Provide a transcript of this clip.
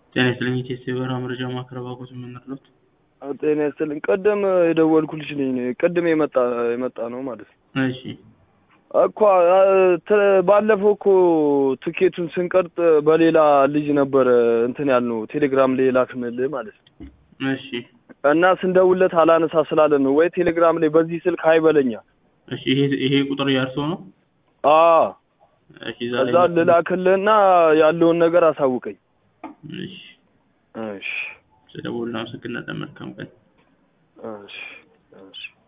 ጤና ይስጥልኝ ኢቴስ የበረራ መረጃ ማዕከል ባኮት የምንርሎት ጤና ይስጥልኝ። ቅድም የደወልኩልሽ ነኝ። ቅድም የመጣ የመጣ ነው ማለት ነው እሺ እኮ ተ- ባለፈው እኮ ትኬቱን ስንቀርጥ በሌላ ልጅ ነበረ እንትን ያልነው ቴሌግራም ላይ ላክንልህ ማለት ነው። እሺ እና ስንደውለት አላነሳ ስላለ ነው ወይ ቴሌግራም ላይ በዚህ ስልክ አይበለኛ። እሺ ይሄ ይሄ ቁጥር ያርሶ ነው አ እሺ ዛሬ እዛ ልላክልህና ያለውን ነገር አሳውቀኝ። እሺ እሺ ስለደወሉ አመሰግናለን መልካም ቀን እሺ እሺ